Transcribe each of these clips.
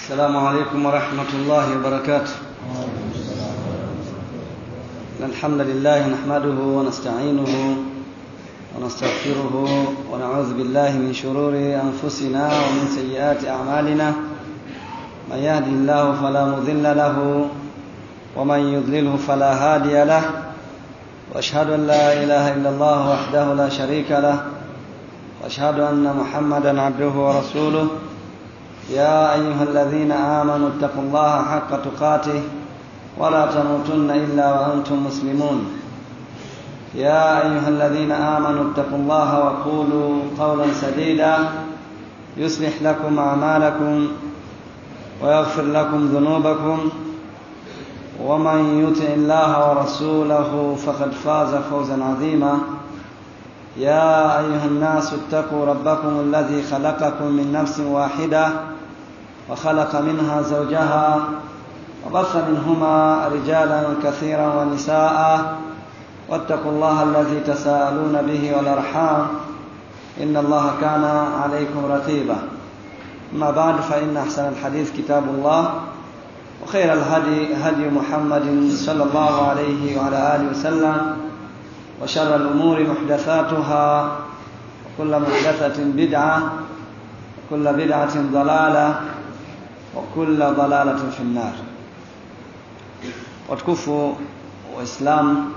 السلام عليكم ورحمة الله وبركاته الحمد لله نحمده ونستعينه ونستغفره ونعوذ بالله من شرور أنفسنا ومن سيئات أعمالنا من يهدي الله فلا مضل له ومن يضلله فلا هادي له واشهد ان لا اله الا الله وحده لا شريك له واشهد ان محمدا عبده ورسوله يا ايها الذين امنوا اتقوا الله حق تقاته ولا تموتن الا وانتم مسلمون يا ايها الذين امنوا اتقوا الله وقولوا قولا سديدا يصلح لكم اعمالكم ويغفر لكم ذنوبكم ومن يطع الله ورسوله فقد فاز فوزا عظيما يا ايها الناس اتقوا ربكم الذي خلقكم من نفس واحده وخلق منها زوجها وبث منهما رجالا كثيرا ونساء واتقوا الله الذي تساءلون به والارحام ان الله كان عليكم رقيبا اما بعد فان احسن الحديث كتاب الله وخير الهدي هدي محمد صلى الله عليه وعلى آله وسلم وشر الأمور محدثاتها وكل محدثة بدعة وكل بدعة ضلالة وكل ضلالة في النار watukufu waislamu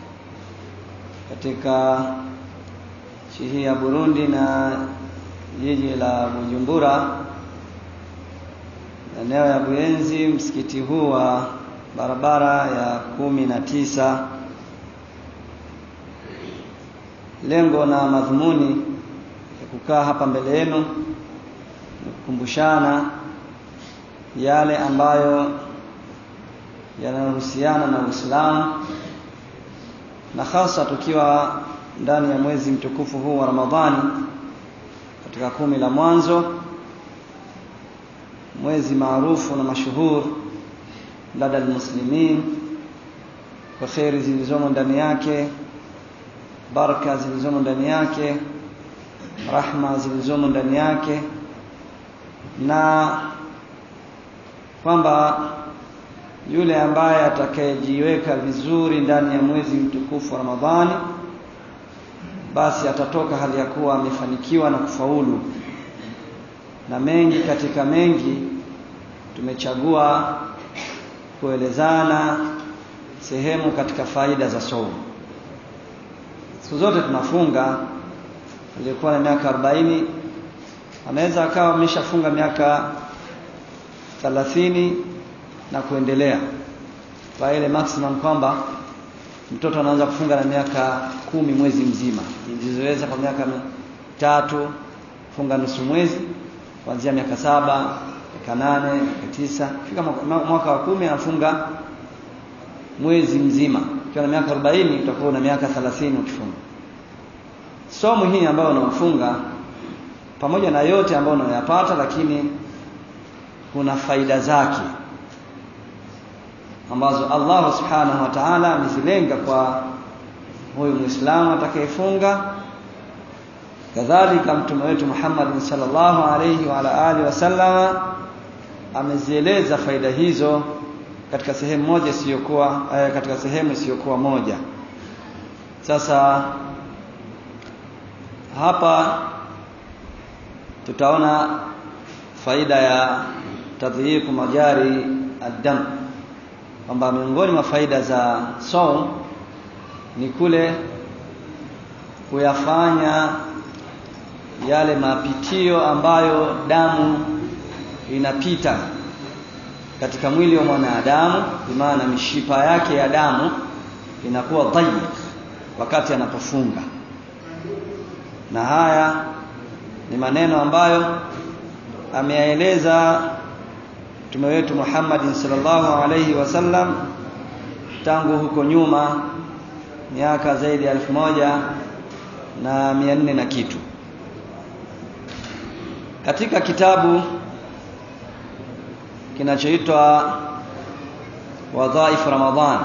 katika nchi hii ya Burundi na jiji la Bujumbura eneo ya Buyenzi, msikiti huu wa barabara ya kumi na tisa. Lengo na madhumuni ya kukaa hapa mbele yenu ni kukumbushana yale ambayo yanayohusiana na Uislamu na hasa tukiwa ndani ya mwezi mtukufu huu wa Ramadhani katika kumi la mwanzo mwezi maarufu na mashuhur lada almuslimin kwa kheri zilizomo ndani yake baraka zilizomo ndani yake rahma zilizomo ndani yake na kwamba yule ambaye atakayejiweka vizuri ndani ya mwezi mtukufu wa Ramadhani basi atatoka hali ya kuwa amefanikiwa na kufaulu na mengi katika mengi tumechagua kuelezana sehemu katika faida za saumu. Siku zote tunafunga, aliyekuwa na miaka 40 anaweza akawa ameshafunga miaka 30 na kuendelea, kwa ile maximum kwamba mtoto anaanza kufunga na miaka kumi mwezi mzima, nilizoweza kwa miaka mitatu funga nusu mwezi kuanzia miaka saba miaka nane miaka tisa fika mwaka wa kumi anafunga mwezi mzima ukiwa na miaka arobaini utakuwa na miaka thelathini ukifunga somo hii ambayo unaofunga pamoja na yote ambayo unayoyapata lakini kuna faida zake ambazo Allah subhanahu wa ta'ala amezilenga kwa huyu muislamu atakayefunga kadhalika mtume wetu Muhammad sallallahu alayhi wa ala alihi wasallam amezieleza faida hizo katika sehemu moja isiyokuwa eh, katika sehemu isiyokuwa moja sasa hapa tutaona faida ya tadhiyiku majari ad-dam kwamba miongoni mwa faida za saum ni kule kuyafanya yale mapitio ambayo damu inapita katika mwili wa mwanadamu, maana mishipa yake ya damu inakuwa dhayiq wakati anapofunga. Na haya ni maneno ambayo ameyaeleza Mtume wetu Muhammad sallallahu alaihi wasallam tangu huko nyuma miaka zaidi ya elfu moja na mia nne na kitu katika kitabu kinachoitwa Wadhaif Ramadhan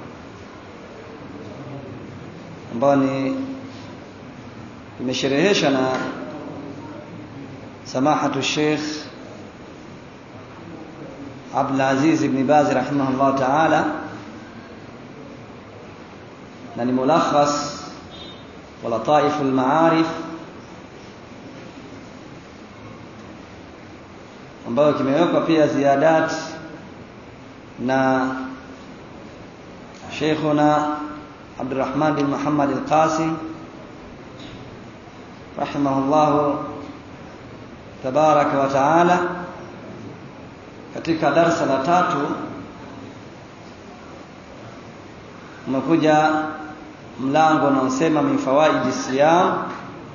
ambayo ni imesherehesha na samahatu Sheikh Abdul Aziz ibn Baz rahimahullah ta'ala na ni mulakhas wa lataif al-ma'arif ambayo kimewekwa pia ziadat na Sheikhuna Abdurrahman bin Muhammad al-Qasim rahimahullah tabaraka wa taala katika darsa la tatu umekuja mlango unaosema min fawaidi siyam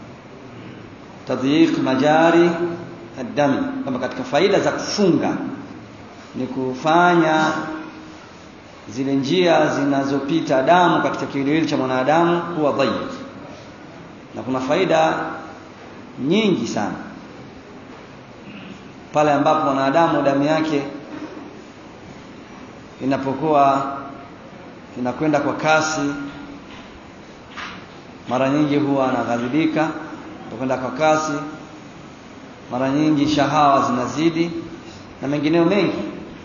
tadhiq majari ad-dami kama katika faida za kufunga ni kufanya zile njia zinazopita damu katika kiwiliwili cha mwanadamu kuwa dhayyik na kuna faida nyingi sana pale ambapo mwanadamu damu yake inapokuwa inakwenda kwa kasi mara nyingi huwa anaghadhibika kwenda kwa kasi mara nyingi shahawa zinazidi na mengineo mengi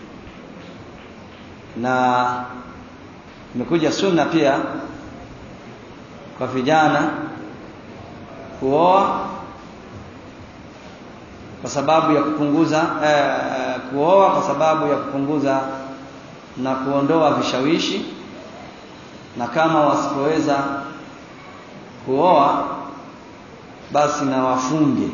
na imekuja sunna pia kwa vijana kuoa kwa sababu ya kupunguza eh, kuoa kwa sababu ya kupunguza na kuondoa vishawishi na kama wasipoweza kuoa basi na wafunge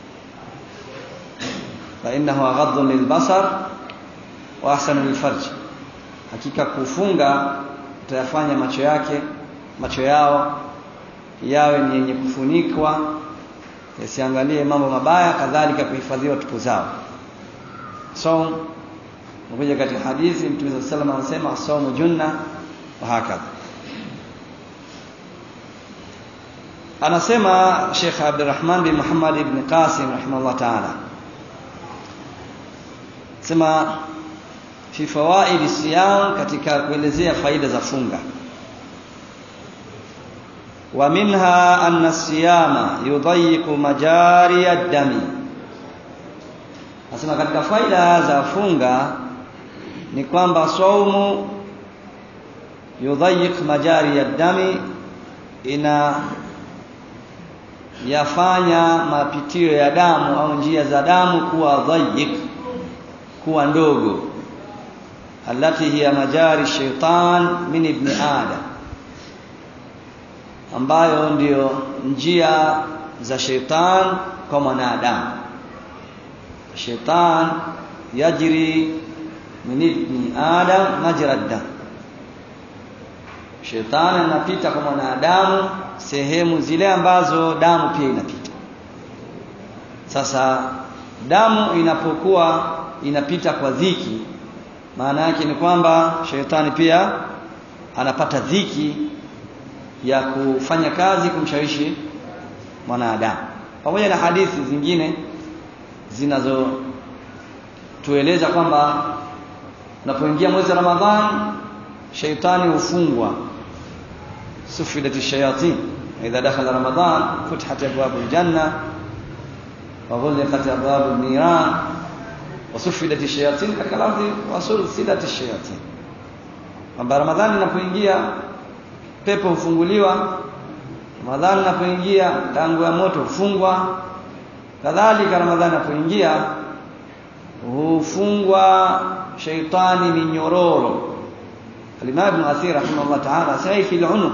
fa innahu aghaddu lilbasar wa ahsanu lilfarj hakika kufunga utayafanya macho yake macho yao yawe ni yenye kufunikwa yasiangalie mambo mabaya kadhalika kuhifadhiwa tupu zao so nakuja katika hadithi mtume saa salam anasema saumu junna wa hakadha anasema Sheikh Abdurrahman bin Muhammad ibn Qasim rahimahullah ta'ala sema fi fawaid siyam katika kuelezea faida za funga wa minha anna siyama yudayyiqu majari ad-dami Nasema katika faida za funga ni kwamba saumu yudayyiq majari ad-dami ina yafanya mapitio ya damu au njia za damu kuwa dhayyik kuwa ndogo allati hiya majari shaitan min ibn adam ambayo ndiyo njia za shaitan kwa mwanadamu shaitan yajri min ibn adam majra dam shetani anapita kwa mwanadamu sehemu zile ambazo damu pia inapita sasa damu inapokuwa inapita kwa dhiki maana yake ni kwamba shetani pia anapata dhiki ya kufanya kazi kumshawishi mwanadamu pamoja na hadithi zingine zinazotueleza kwamba unapoingia mwezi wa Ramadhani shaitani hufungwa sufilat ash-shayatin idha dakhala ramadan futihat abwab al-janna wa ghulqat abwab an-niran wa sufilat ash-shayatin katika lafzi wa sulsilat ash-shayatin kwamba ramadhani inapoingia pepo hufunguliwa ramadhani inapoingia tangu ya moto hufungwa kadhalika ramadhani inapoingia hufungwa shaitani minyororo Al-Imam Ibn Athir rahimahullah ta'ala saifi al-unuq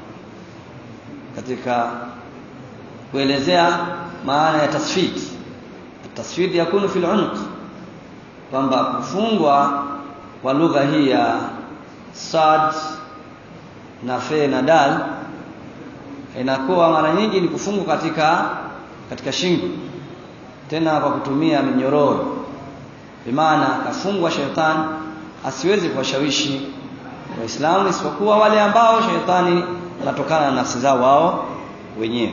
katika kuelezea maana ya tasfid tasfid yakunu fil unuq kwamba kufungwa kwa lugha hii ya sad na fe na dal inakuwa mara nyingi ni kufungwa katika katika shingo tena kwa kutumia minyororo bimaana kafungwa shetani asiwezi kuwashawishi waislamu isipokuwa wale ambao shetani anatokana na nafsi zao wao wenyewe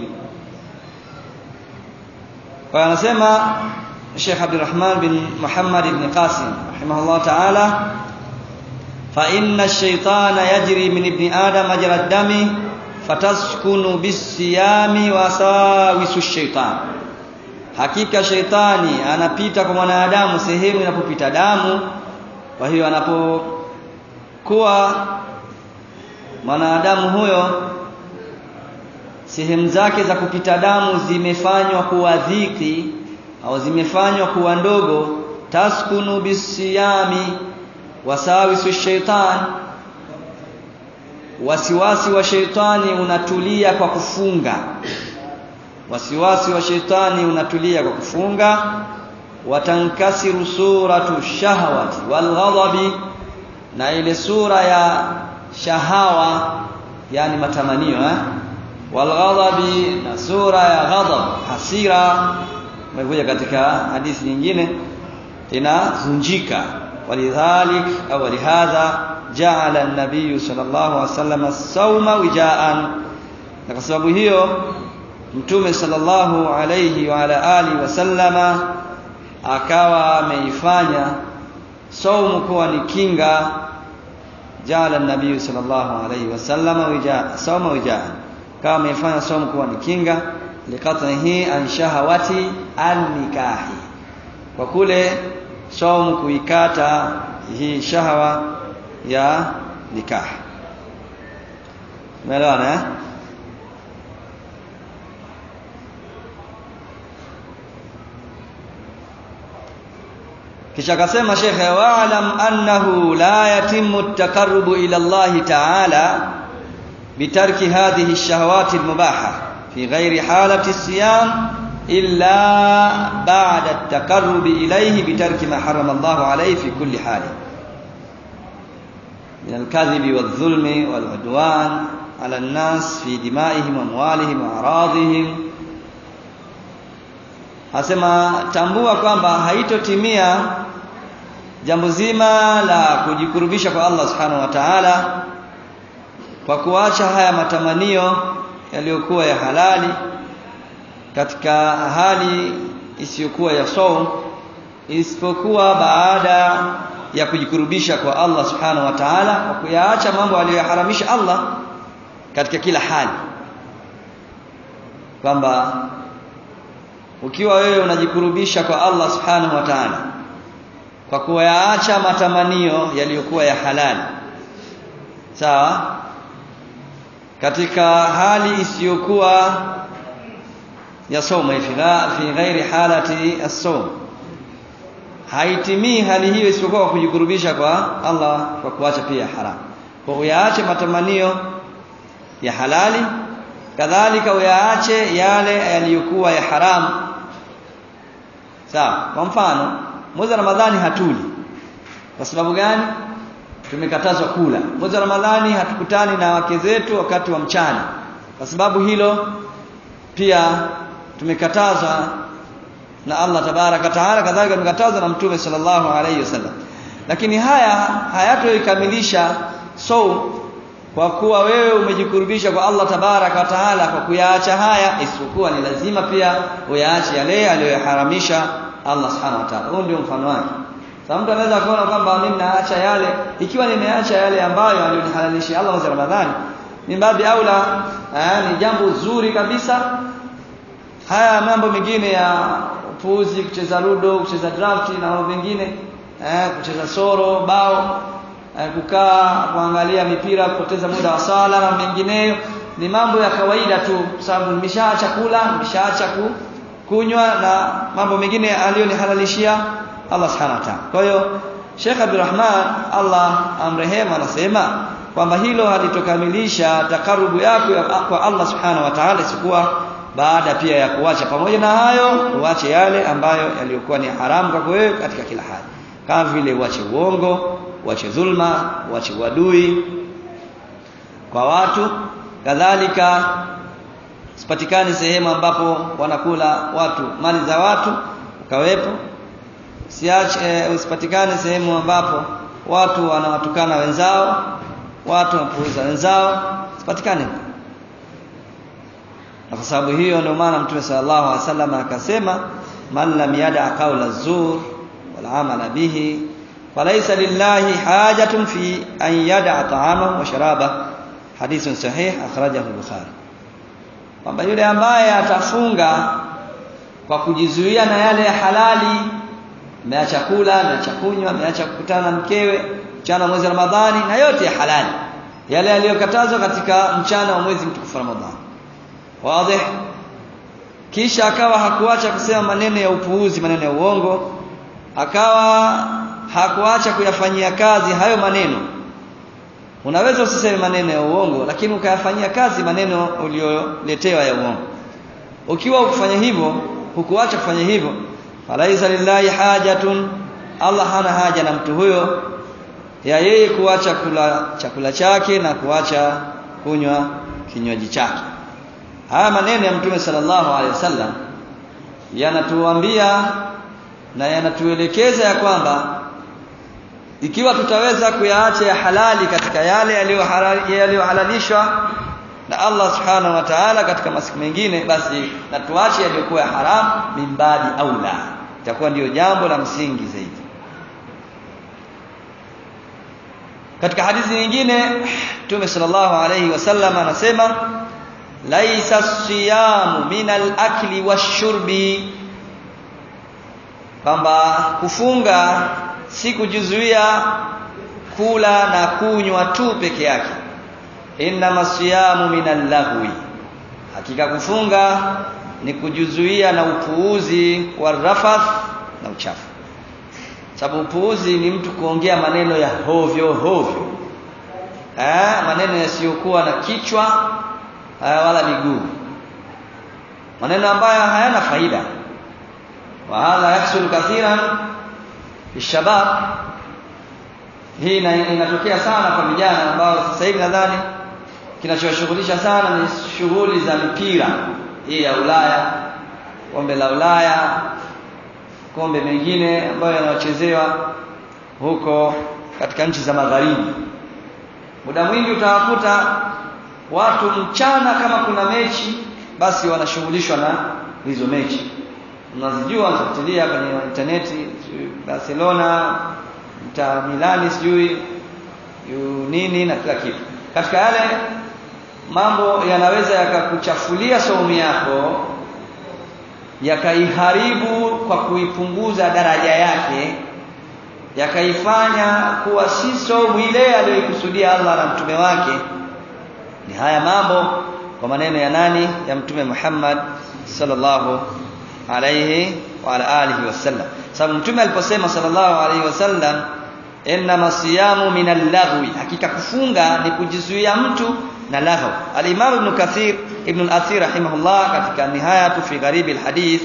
kwa anasema Sheikh Abdurrahman bin Muhammad ibn Qasim rahimahullah ta'ala fa inna ash-shaytana yajri min ibni adam majra ad-dami fataskunu bis-siyami wa sawisu ash-shaytan hakika shaitani anapita kwa mwanadamu sehemu inapopita damu kwa hiyo anapokuwa mwanadamu huyo sehemu zake za kupita damu zimefanywa kuwa dhiki au zimefanywa kuwa ndogo taskunu bisiyami wasawisu shaitan wasiwasi wa sheitani unatulia kwa kufunga wasiwasi wa sheitani unatulia kwa kufunga watankasiru suratu shahwati walghadabi na ile sura ya shahawa yani matamanio eh walghadabi na sura ya ghadab hasira imekuja katika hadithi nyingine inavunjika walidhalik au walihadha jaala an-nabiy sallallahu alaihi wasallam as-sawma wijaan na kwa sababu hiyo mtume sallallahu alayhi wa ala alihi wasallama akawa ameifanya saumu kuwa ni kinga jaala an-nabiy sallallahu alayhi wasallama wijaa sawma wijaa kama ameifanya saumu kuwa ni kinga liqat'ihi an shahawati an-nikahi kwa kule saumu kuikata hii shahawa ya nikah umeelewana eh kisha akasema shekhe wa'lam annahu la yatimmu at-taqarrubu ila Allah ta'ala bitarki hadhihi ash-shahawati al-mubaha fi ghairi halati as-siyam illa ba'da at-taqarrubi ilayhi bitarki ma harrama Allah alayhi fi kulli hal من الكذب والظلم والعدوان على الناس في دمائهم واموالهم واعراضهم Asema tambua kwamba haitotimia jambo zima la kujikurubisha kwa Allah Subhanahu wa Ta'ala kwa kuacha haya matamanio yaliyokuwa ya halali katika hali isiyokuwa ya saum isipokuwa baada ya kujikurubisha kwa Allah Subhanahu wa Ta'ala kwa kuyaacha mambo aliyoharamisha Allah katika kila hali kwamba ukiwa wewe unajikurubisha kwa Allah Subhanahu wa Ta'ala kwa kuyaacha matamanio yaliyokuwa ya halali sawa katika hali isiyokuwa ya somo fi fi ghairi halati as-sawm haitimii hali hiyo isipokuwa kwa kujikurubisha kwa Allah kwa kuacha pia haram kwa uyaache matamanio ya halali kadhalika uyaache yale yaliyokuwa ya haramu sawa kwa mfano mwezi wa Ramadhani hatuli kwa sababu gani tumekatazwa kula mwezi wa Ramadhani hatukutani na wake zetu wakati wa mchana kwa sababu hilo pia tumekatazwa na Allah tabaraka taala kadhalika tumekatazwa na mtume sallallahu alayhi wasallam lakini haya hayatoikamilisha so kwa kuwa wewe umejikurubisha kwa Allah tabaraka wa taala kwa kuyaacha haya isipokuwa ni lazima pia uyaache yale aliyoharamisha Allah subhanahu wa ta'ala huo ndio mfano wake sasa mtu anaweza kuona kwamba mimi naacha yale ikiwa nimeacha yale ambayo aliyonihalalisha Allah mwezi Ramadhani ni baadhi aula eh, ni jambo zuri kabisa haya mambo mengine ya upuuzi kucheza ludo kucheza draft na mambo mengine eh, kucheza soro bao eh, kukaa kuangalia mipira kupoteza muda wa sala na mengineyo ni mambo ya kawaida tu sababu nimeshaacha kula nimeshaacha ku, kunywa na mambo mengine aliyonihalalishia Allah subhanahu wa ta'ala kwa hiyo Sheikh Abdulrahman Allah amrehema anasema kwamba hilo halitokamilisha takarubu yako kwa Allah subhanahu wa ta'ala isikuwa baada pia ya kuacha pamoja na hayo uache yale ambayo yaliyokuwa ni haramu kwako wewe katika kila hali kama vile uache uongo uache dhulma uache uadui kwa watu kadhalika sipatikane sehemu ambapo wanakula watu mali za watu ukawepo siache eh, usipatikane sehemu ambapo watu wanawatukana wenzao watu wanapuuza wenzao sipatikane na kwa sababu hiyo ndio maana mtume sallallahu alaihi wasallam akasema man lam yada qawla zur wal amala bihi falaysa lillahi hajatun fi an yada ta'amahu wa sharaba hadithun sahih akhrajahu al-bukhari kwamba yule ambaye atafunga kwa kujizuia na yale ya halali ameacha kula ameacha kunywa ameacha kukutana na mkewe mchana wa mwezi wa Ramadhani na yote ya halali yale yaliyokatazwa katika mchana wa mwezi mtukufu Ramadhani wazi kisha akawa hakuacha kusema maneno ya upuuzi maneno ya uongo akawa hakuacha kuyafanyia kazi hayo maneno unaweza usiseme maneno ya uongo lakini ukayafanyia kazi maneno uliyoletewa ya uongo ukiwa ukifanya hivyo hukuacha kufanya hivyo falaisa lillahi hajatun Allah hana haja na mtu huyo ya yeye kuacha kula chakula chake na kuacha kunywa kinywaji chake haya maneno ya mtume sallallahu alaihi wasallam yanatuambia na yanatuelekeza ya kwamba ikiwa tutaweza kuyaacha ya halali katika yale yaliyohalalishwa na Allah subhanahu wa ta'ala katika masiku mengine basi na tuache yaliyokuwa ya haram mimbadi au la itakuwa ndiyo jambo la msingi zaidi katika hadithi nyingine Mtume sallallahu alayhi wasallam anasema laisa siyamu min al-akli wash-shurbi kwamba kufunga si kujizuia kula na kunywa tu peke yake inna siyamu min al-lahwi hakika kufunga ni kujizuia na upuuzi wa rafath na uchafu sababu upuuzi ni mtu kuongea maneno ya hovyo hovyo eh maneno yasiyokuwa na kichwa wala miguu maneno ambayo hayana faida wa hadha yahsul kathiran bishabab hii inatokea sana kwa vijana ambao sasa hivi nadhani kinachowashughulisha sana ni shughuli za mipira hii ya Ulaya kombe la Ulaya kombe mengine ambayo yanayochezewa huko katika nchi za magharibi muda mwingi utawakuta watu mchana kama kuna mechi basi wanashughulishwa na hizo mechi unazijua unafuatilia kwenye interneti Barcelona Inter Milani sijui nini na kila kitu katika yale mambo yanaweza yakakuchafulia saumu yako yakaiharibu kwa kuipunguza daraja yake yakaifanya kuwa si saumu ile aliyoikusudia Allah na mtume wake ni haya mambo kwa maneno ya nani ya mtume Muhammad sallallahu alayhi wa ala alihi wasallam sababu mtume aliposema sallallahu alayhi wasallam inna siyamu min al-laghwi hakika kufunga ni kujizuia mtu na laghaw al-imam ibn kathir ibn al-athir rahimahullah katika nihayatu fi gharib al-hadith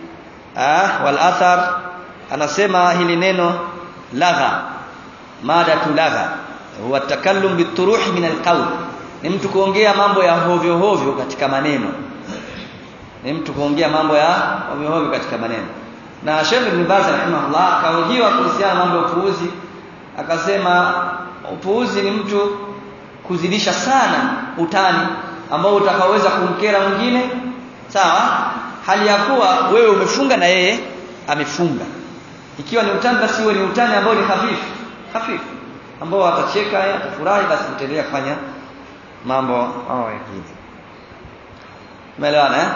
ah wal athar anasema hili neno lagha madatu lagha huwa takallum bituruhi min al-qawl ni mtu kuongea mambo ya hovyo hovyo katika maneno ni mtu kuongea mambo ya hovyo hovyo katika maneno na Sheikh Ibn Baz rahimahullah akahojiwa kuhusiana mambo ya upuuzi akasema upuuzi ni mtu kuzidisha sana utani ambao utakaweza kumkera mwingine sawa hali ya kuwa wewe umefunga na yeye amefunga ikiwa ni utani basi uwe ni utani ambao ni hafifu hafifu ambao atacheka atafurahi basi mtaendelea kufanya mambo hao mengine umeelewana eh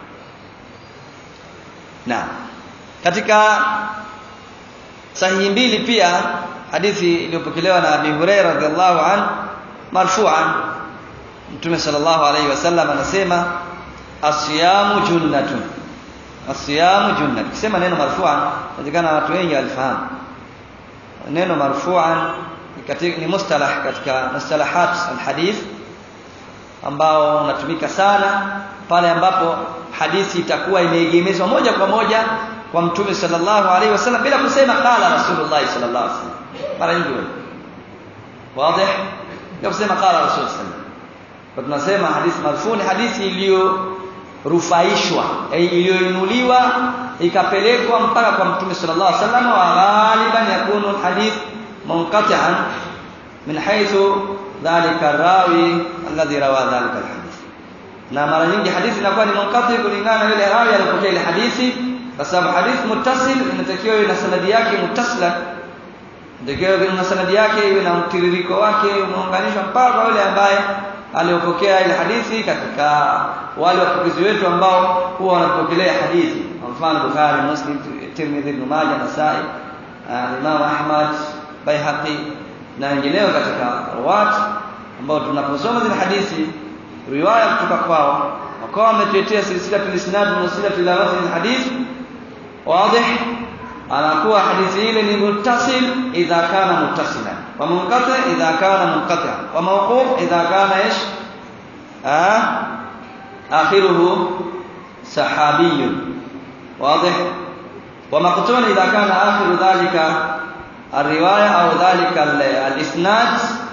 na katika sahihi mbili pia hadithi iliyopokelewa na Abi Hurairah radhiallahu an marfu'an Mtume sallallahu alayhi wasallam anasema asiyamu junnatun asiyamu junnatun kisema neno marfu'an inawezekana watu wengi walifahamu neno marfu'an ni mustalah katika mustalahat alhadith ambao unatumika sana pale ambapo hadithi itakuwa imeegemezwa moja kwa moja kwa mtume sallallahu alaihi wasallam bila kusema qala rasulullah sallallahu alaihi wasallam mara nyingi wewe wazi bila kusema qala rasul sallallahu kwa tunasema hadithi marfuni hadithi iliyorufaishwa iliyoinuliwa ikapelekwa mpaka kwa mtume sallallahu alaihi wasallam wa ghaliban yakunu hadith munqati'an min haythu dhalika rawi alladhi rawa dhalika alhadith na mara nyingi hadithi inakuwa ni munqati kulingana na yule rawi aliyopokea ile hadithi kwa sababu hadithi muttasil inatakiwa iwe na sanadi yake muttasila inatakiwa iwe na sanadi yake iwe na mtiririko wake umeunganishwa mpaka kwa yule ambaye aliyopokea ile hadithi katika wale wapokezi wetu ambao huwa wanapokelea hadithi kwa mfano Bukhari Muslim Tirmidhi Ibn Majah Nasai Imam Ahmad Baihaqi na wengineo katika ruwat ambao tunaposoma zile hadithi riwaya kutoka kwao wakawa wametuletea silsila tulisnad na silsila tilawati hadith wazi anakuwa hadithi ile ni muttasil idha kana muttasilan wa munqati idha kana munqati wa mawquf idha kana ish ah akhiruhu sahabiy واضح ومقطوع اذا كان اخر ذلك الروايه او ذلك الاسناد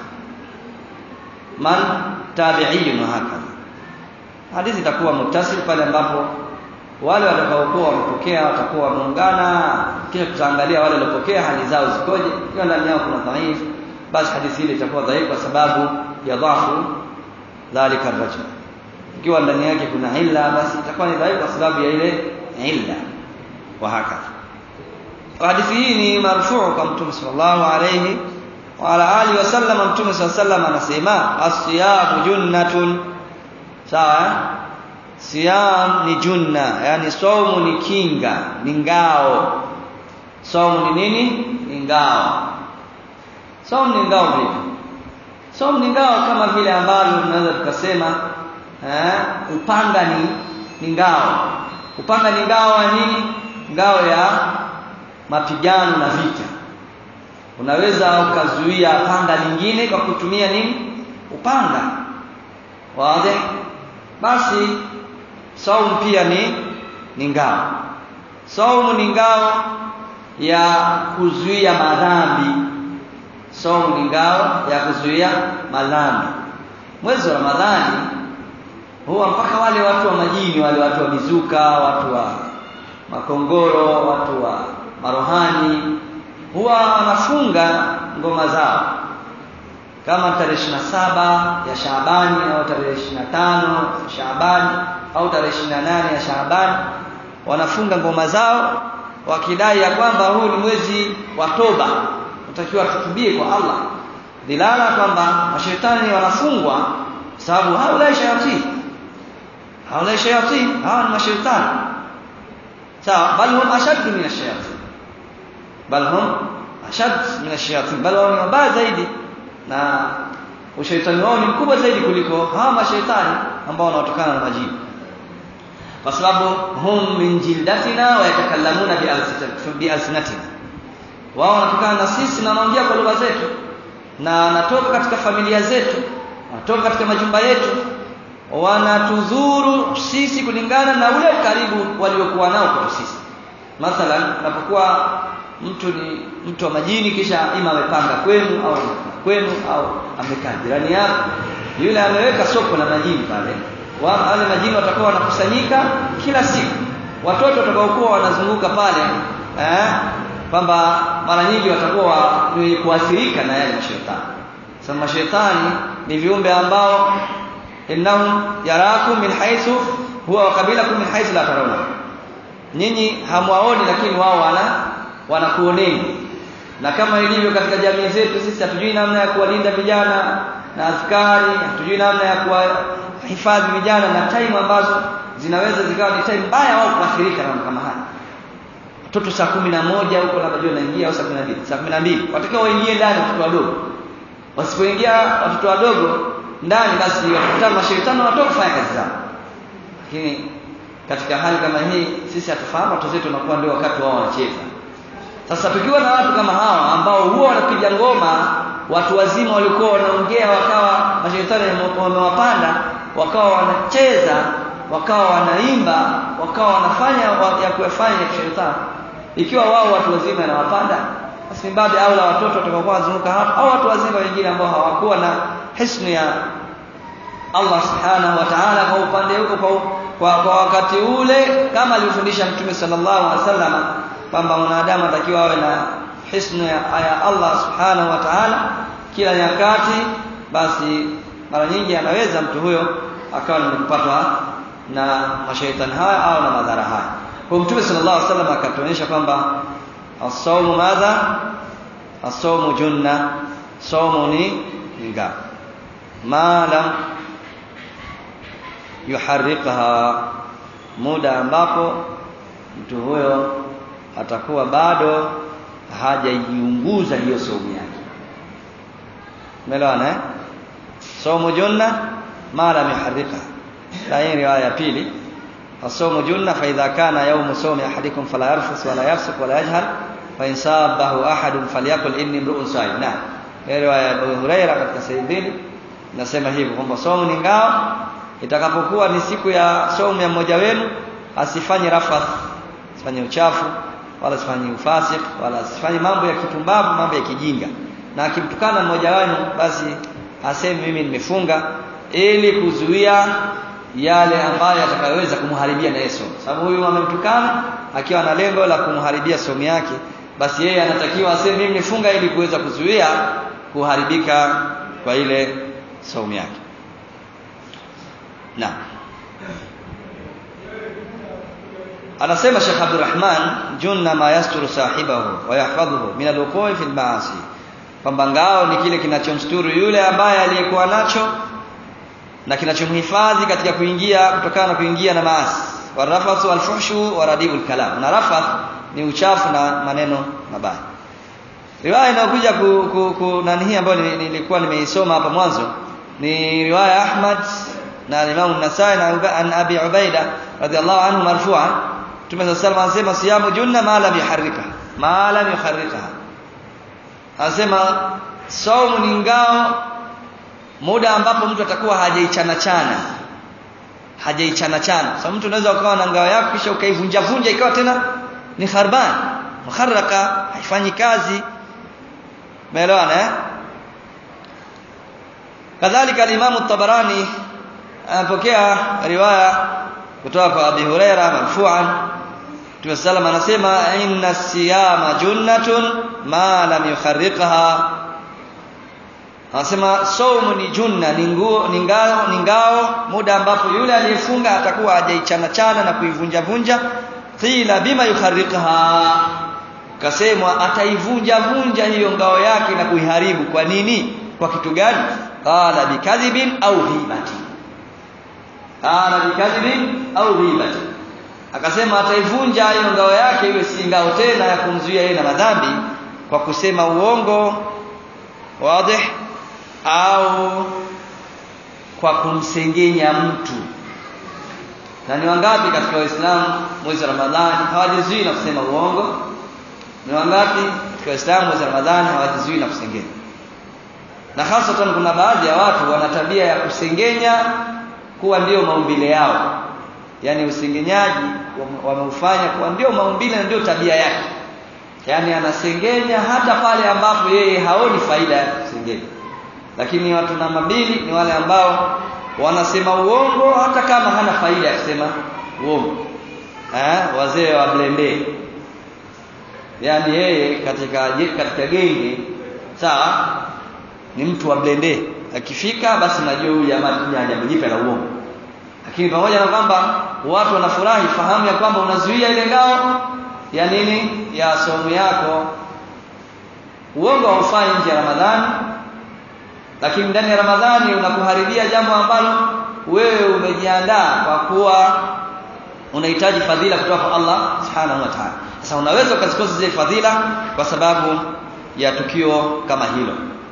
man tabi'iyun hakadha hadithi itakuwa muttasil pale ambapo wale watakaokuwa wamepokea watakuwa wameungana kisha tutaangalia wale waliopokea hali zao zikoje ikiwa ndani yao kuna dhaif basi hadithi ile itakuwa dhaifu kwa sababu ya dhafu dhalika rajul ikiwa ndani yake kuna illa basi itakuwa ni dhaifu kwa sababu ya ile illa wa hakadha hadithi hii ni marfuu kwa mtume sallallahu alayhi wa ala alihi wasallam mtume sallallahu anasema as-siyamu junnatun sawa siyam ni junna yani saumu ni kinga ni ngao saumu ni nini ni ngao saumu ni ngao vipi saumu ni ngao kama vile ambavyo tunaweza tukasema eh upanga ni ni ngao upanga ni ngao ya nini ngao ya mapigano na vita unaweza ukazuia panga lingine kwa kutumia nini upanga wazi basi saumu pia ni ni ngao saumu ni ngao ya kuzuia madhambi saumu ni ngao ya kuzuia madhambi mwezi wa ramadhani huwa mpaka wale watu wa majini wale watu wa mizuka watu wa makongoro watu wa marohani huwa wanafunga ngoma zao kama tarehe saba ya Shaabani au tarehe tano Shaabani au tarehe nane ya Shaabani wanafunga ngoma zao wakidai ya kwamba huu ni mwezi wa toba utakiwa tutubie kwa Allah dilala kwamba mashaitani wanafungwa sababu haula shayatin haula shayatin hawa ni mashaitani sawa bal hum ashad min ash-shayatin bal hum ashad min ash-shayatin bal wao ni wabaya zaidi na ushaitani wao ni mkubwa zaidi kuliko hawa mashaitani ambao wanaotokana na majini kwa sababu hum min jildatina wa yatakallamuna bi alsinatina wao wanatokana na sisi na wanaongea kwa lugha zetu na wanatoka katika familia zetu wanatoka katika majumba yetu wanatudhuru sisi kulingana na ule ukaribu waliokuwa nao kwa sisi mathalan unapokuwa mtu ni mtu wa majini kisha ima amepanga kwenu au kwenu au amekaa jirani yako yule ameweka soko la majini pale wale majini watakuwa wanakusanyika kila siku watoto watakaokuwa wanazunguka pale eh kwamba mara nyingi watakuwa ni kuathirika na yale mashetani sasa mashetani ni viumbe ambao innahum yarakum min haythu huwa wa qabilakum min haythu la tarawna nyinyi hamwaoni lakini wao wana wanakuoneni na kama ilivyo katika jamii zetu sisi hatujui namna ya kuwalinda vijana na askari hatujui namna ya kuwahifadhi vijana na time ambazo zinaweza zikawa ni time mbaya wao kuathirika na kama haya watoto saa kumi na moja huko labda jua naingia au saa kumi na mbili saa kumi na mbili watakiwa waingie ndani watoto wadogo wasipoingia watoto wadogo ndani basi watakutana mashaitani watoka kufanya kazi zao lakini katika hali kama hii sisi hatufahamu watoto wetu wanakuwa ndio wakati wao wanacheza sasa tukiwa na watu kama hawa ambao huwa wanapiga ngoma watu wazima walikuwa wanaongea wakawa mashaitani wamewapanda wakawa wanacheza wakawa wanaimba wakawa wanafanya ya kuyafanya ya kishetani ikiwa wao watu wazima yanawapanda basi baadhi au la watoto watakaokuwa wazunguka hapa au watu wazima wengine ambao hawakuwa na hisnu ya Allah subhanahu wa ta'ala kwa upande huko kwa, kwa, kwa wakati ule kama alivyofundisha Mtume sallallahu alaihi wasallam kwamba mwanadamu atakiwa awe na hisnu ya, ya Allah subhanahu wa ta'ala kila nyakati basi mara nyingi anaweza mtu huyo akawa nimepatwa na mashaitani haya au na madhara haya kwa Mtume sallallahu alaihi wasallam akatuonyesha kwamba as-sawmu madha as-sawmu junna sawmu ni nga malam yuharriqha muda ambapo mtu huyo atakuwa bado hajaiunguza hiyo saumu yake umeelewana eh saumu junna ma lam yuharrika na hii riwaya ya pili الصوم جنة فإذا كان يوم صوم أحدكم فلا يرفث ولا يفسق ولا يجهل فإن صابه أحد فليقل إني امرؤ صائم نعم hii riwaya ya Abu Huraira katika sahihi mbili nasema hivyo kwamba saumu ni ngao itakapokuwa ni siku ya saumu ya mmoja wenu asifanye rafath asifanye uchafu wala asifanye ufasik wala asifanye mambo ya kipumbavu mambo ya kijinga na akimtukana mmoja wenu basi aseme mimi nimefunga ili kuzuia yale ambayo yatakayoweza kumharibia na Yesu sababu huyu amemtukana akiwa na lengo la kumharibia somo yake basi yeye anatakiwa aseme mimi nifunga ili kuweza kuzuia kuharibika kwa ile saumu yake na anasema Sheikh Abdurrahman junna ma yasturu sahibahu wa yahfadhuhu min alwuqu'i fil ma'asi kwamba ngao ni kile kinachomsturu yule ambaye aliyekuwa nacho na kinachomhifadhi katika kuingia kutokana na kuingia na maasi warafathu alfuhshu wa radibul kalam na rafath ni uchafu na maneno mabaya riwaya inayokuja ku, ku, ku nani hii ambayo nilikuwa nimeisoma hapa mwanzo ni riwaya Ahmad na Imam Nasai na an Abi Ubaida radhiallahu anhu marfu'an Mtume sallallahu alayhi anasema siyamu junna ma lam yuharrika ma lam yuharrika anasema saumu ni ngao muda ambapo mtu atakuwa hajaichana chana hajaichana chana sasa so, mtu unaweza ukawa na ngao yako kisha ukaivunja vunja ikawa tena ni kharban mukharraka haifanyi kazi umeelewana eh kadhalika al-Imam at-Tabarani anapokea riwaya kutoka kwa Abi Huraira marfu'an Mtume sallam anasema inna siyama junnatun ma lam yukharriqha Anasema saumu ni junna ni nguo ni ngao ni ngao muda ambapo yule aliyefunga atakuwa hajaichana chana na kuivunja vunja qila bima yukharriqha kasemwa ataivunja vunja hiyo ngao yake na kuiharibu kwa nini kwa kitu gani qala bikadhibin au ghibati qala bikadhibin au ghibati akasema ataivunja hiyo ngao yake iwe si ngao tena ya kumzuia yeye na madhambi kwa kusema uongo wazi au kwa kumsengenya mtu na ni wangapi katika waislamu mwezi wa ramadhani hawajizui na kusema uongo ni wangapi katika waislamu mwezi wa ramadhani hawajizui na kusengenya na hasatan kuna baadhi ya watu wana tabia ya kusengenya kuwa ndio maumbile yao yaani usengenyaji wameufanya kuwa ndio maumbile na ndio tabia yake yaani anasengenya hata pale ambapo yeye haoni faida ya kusengenya lakini watu namba mbili ni wale ambao wanasema uongo hata kama hana faida ya kusema uongo eh wazee wa blende yaani yeye katika katika genge sawa ni mtu wa blende akifika basi najua huyu jamaa kuja jambo jipya la uongo lakini pamoja na kwamba watu wanafurahi fahamu ya kwamba unazuia ile ngao ya nini ya somo yako uongo haufai nje ya Ramadhani lakini ndani ya Ramadhani unakuharibia jambo ambalo wewe umejiandaa kwa kuwa unahitaji fadhila kutoka kwa Allah Subhanahu wa Ta'ala. Sasa unaweza ukazikosa zile fadhila kwa sababu ya tukio kama hilo.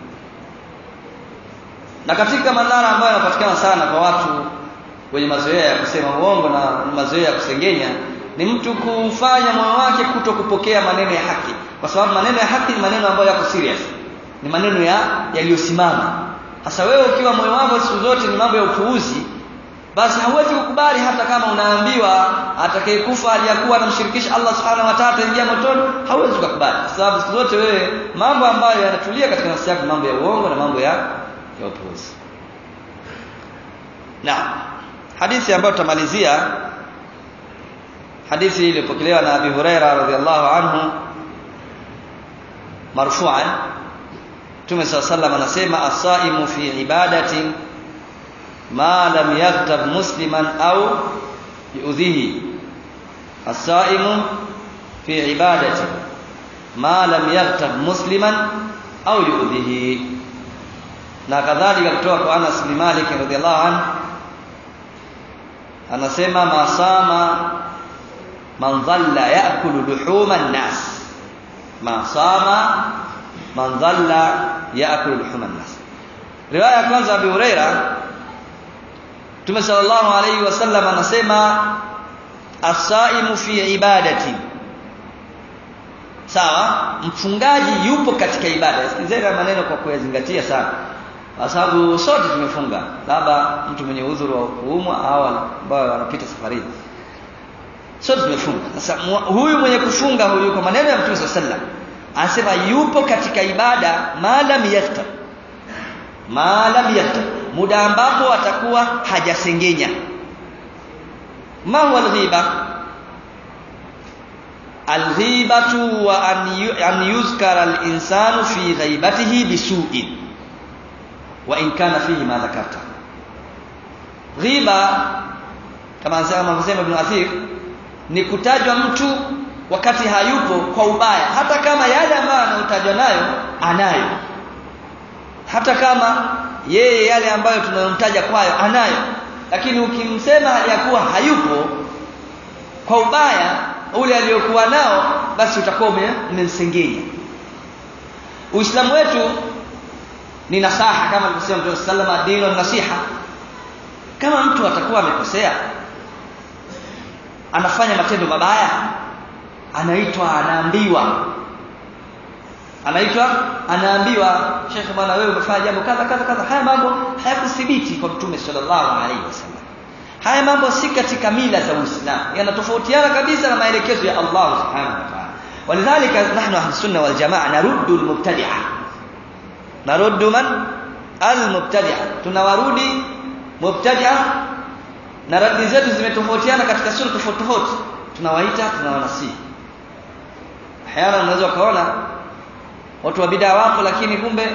Na katika madhara ambayo yanapatikana sana kwa watu wenye mazoea ya kusema uongo na mazoea ya kusengenya ni mtu kufanya moyo wake kuto kupokea maneno ya haki, kwa sababu maneno ya haki ni maneno ambayo yako serious ni maneno ya yaliyosimama. Sasa wewe ukiwa moyo wako siku zote ni mambo ya upuuzi, basi hauwezi kukubali hata kama unaambiwa atakayekufa aliyakuwa anamshirikisha Allah subhanahu wa ta'ala ingia motoni, hauwezi kukubali kwa sababu siku zote wewe mambo ambayo yanatulia katika nafsi yako mambo ya uongo na mambo ya ya upuuzi. Na hadithi ambayo tutamalizia hadithi iliyopokelewa na Abi Huraira radhiallahu anhu marfu'an Mtume صلى الله عليه anasema asaimu fi ibadatin ma lam yaghtab musliman au yu'dhihi asaimu fi ibadatin ma lam yaghtab musliman au yu'dhihi na kadhalika kutoka kwa Anas bin Malik radhiallahu anhu anasema masama man dhalla ya'kulu luhuma an-nas ma sama man dhalla yaakulu luhuma nas riwaya ya kwanza Abi Huraira Mtume sallallahu alayhi wasallam anasema asaimu fi ibadati sawa mfungaji yupo katika ibada sikizeni maneno kwa kuyazingatia sana kwa sababu sote tumefunga labda mtu mwenye udhuru wa kuumwa au ambao wanapita safari sote tumefunga sasa huyu mwenye kufunga huyu kwa maneno ya Mtume sallallahu alayhi wasallam anasema yupo katika ibada maalam yaftar maalam yaftar muda ambapo atakuwa hajasengenya ma huwa alghiba alghibatu wa an yuzkara alinsanu fi ghaibatihi bisu'in wa in kana fihi ma dhakarta ghiba kama anasema Ibn Athir ni kutajwa mtu wakati hayupo kwa ubaya hata kama yale ambayo anayotajwa nayo anayo hata kama yeye yale ambayo tunayomtaja kwayo anayo lakini ukimsema hali ya kuwa hayupo kwa ubaya ule aliyokuwa nao basi utakuwa umemsengenya Uislamu wetu ni nasaha kama alivyosema Mtume sallallahu dinu nasiha kama mtu atakuwa amekosea anafanya matendo mabaya anaitwa anaambiwa anaitwa anaambiwa shekhe bwana wewe umefanya jambo kadha kadha kadha haya mambo hayakuthibiti kwa mtume sallallahu alaihi wasallam haya mambo si katika mila za Uislamu yanatofautiana kabisa na maelekezo ya Allah subhanahu wa ta'ala walidhalika nahnu ahlus sunna wal jamaa naruddu al mubtadi'a naruddu man al mubtadi'a tunawarudi mubtadi'a na radi zetu zimetofautiana katika sura tofauti tofauti tunawaita tunawanasihi hayana unaweza ukaona watu wa bidaa wapo lakini kumbe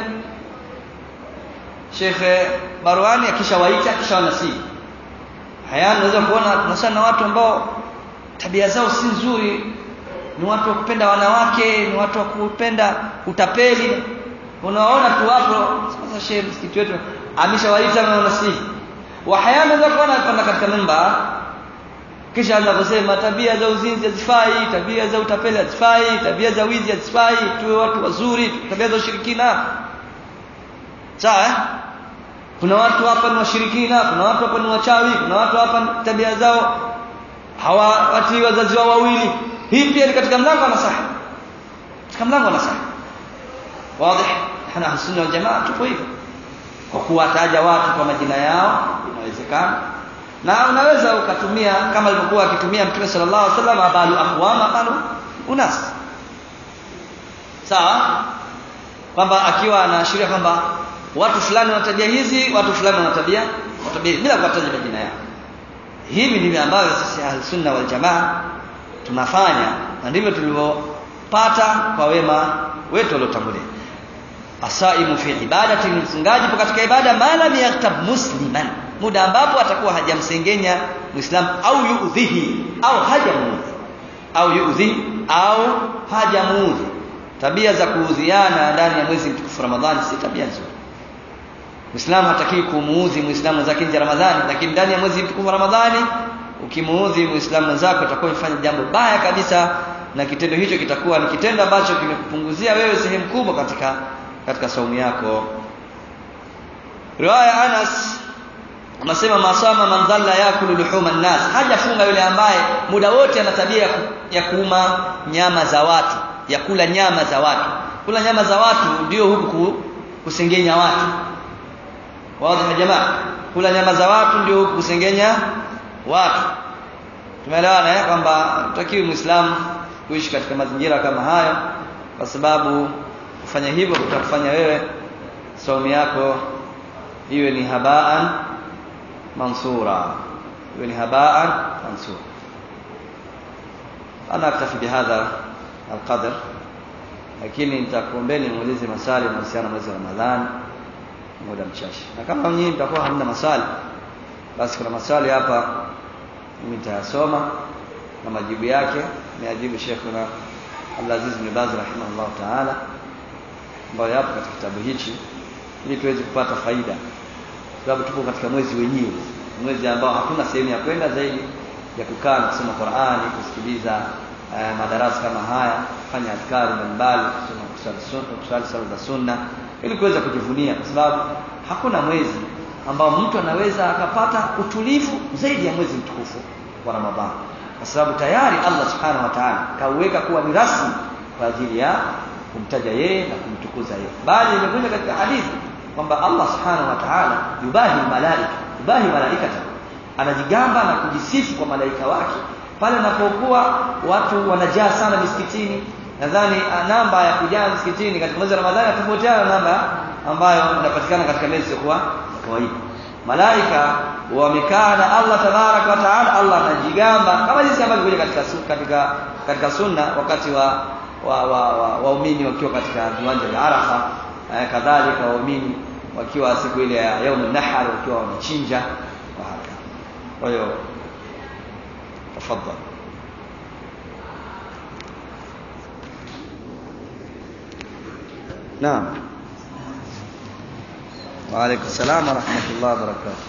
Sheikh Barwani akishawaita akishawanasihi hayana unaweza kuona tunasana na watu ambao tabia zao si nzuri ni watu wa kupenda wanawake ni watu wa kupenda utapeli unaona tu hapo sasa shehe msikiti wetu ameshawaita na wanasihi wa hayana unaweza kuona panda katika mimba kisha anaposema tabia za uzinzi hazifai tabia za utapeli hazifai tabia za wizi hazifai tuwe watu wazuri tabia za ushirikina sawa eh? kuna watu hapa ni washirikina kuna watu hapa ni wachawi kuna watu hapa tabia zao hawawatii wazazi wao wawili hii pia ni katika mlango wa nasaha katika mlango wa nasaha wazi hana sunna wal jamaa tupo hivyo kwa kuwataja watu kwa majina yao inawezekana na unaweza ukatumia kama alivyokuwa akitumia mtume sallallahu alaihi wasallam abalu aqwama qalu unas sawa kwamba akiwa anaashiria kwamba watu fulani wana tabia hizi watu fulani wana tabia tabia bila kuwataja majina yao hivi ndivyo ambavyo sisi ahlus-sunna wal jamaa tunafanya na ndivyo tulivyopata kwa wema wetu waliotangulia asaimu fi ibadati mfungaji katika ibada malam yaktab musliman muda ambapo atakuwa hajamsengenya muislamu au yuudhihi au hajamuudhi au yuudhi au hajamuudhi tabia za kuudhiana ndani ya mwezi mtukufu Ramadhani si tabia nzuri Muislamu hataki kumuudhi Muislamu zake nje Ramadhani lakini ndani ya mwezi mtukufu Ramadhani ukimuudhi Muislamu mwenzako utakuwa umefanya jambo baya kabisa na kitendo hicho kitakuwa ni kitendo ambacho kimekupunguzia wewe sehemu kubwa katika katika saumu yako riwaya Anas anasema masama man dhalla yakulu luhuma nas hajafunga yule ambaye muda wote ana tabia ya, ku, ya kuuma nyama za watu ya kula nyama za watu kula nyama za watu ndio huku kusengenya watu wazi jamaa kula nyama za watu ndio huku kusengenya watu tumeelewana eh kwamba tutakiwi muislamu kuishi katika mazingira kama hayo kwa sababu kufanya hivyo kutakufanya wewe saumu yako iwe ni habaan mansura iwe ni habaan mansura ana aktafi bihadha alqadr lakini nitakuombeni muulize maswali kuhusiana na mwezi wa Ramadhani muda mchache na kama nyinyi mtakuwa hamna maswali basi kuna maswali hapa mimi nitayasoma na majibu yake niajibu Sheikhuna Abdulaziz bin Baz rahimahullah taala ambayo yapo katika kitabu hichi ili tuweze kupata faida sababu tupo katika mwezi wenyewe mwezi ambao hakuna sehemu ya kwenda zaidi ya kukaa na kusoma Qur'ani kusikiliza eh, madarasa kama haya kufanya adhkari mbalimbali kuswali sunna kuswali sala za sunna ili kuweza kujivunia kwa sababu hakuna mwezi ambao mtu anaweza akapata utulivu zaidi ya mwezi mtukufu wa Ramadhani kwa sababu tayari Allah subhanahu wa ta'ala kauweka kuwa ni rasmi kwa ajili ya kumtaja yeye na kumtukuza yeye bali imekuja katika hadithi kwamba Allah subhanahu wa ta'ala yubahi malaika yubahi malaikata anajigamba na kujisifu kwa malaika wake pale anapokuwa watu wanajaa sana misikitini nadhani namba ya kujaa misikitini katika mwezi wa Ramadhani tofautiana na namba ambayo inapatikana katika miezi kwa kawaida malaika wamekaa na Allah tabaraka wa taala Allah anajigamba kama jinsi ambavyo kuja katika katika katika sunna wakati wa waumini wa, wa, wa wakiwa katika viwanja vya Arafa eh, kadhalika waumini wakiwa siku ile ya yaum nahar wakiwa wamechinja kwa hiyo tafadhali نعم وعليكم السلام ورحمة الله وبركاته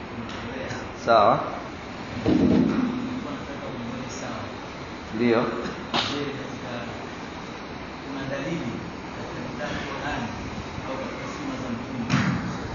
sawa ndio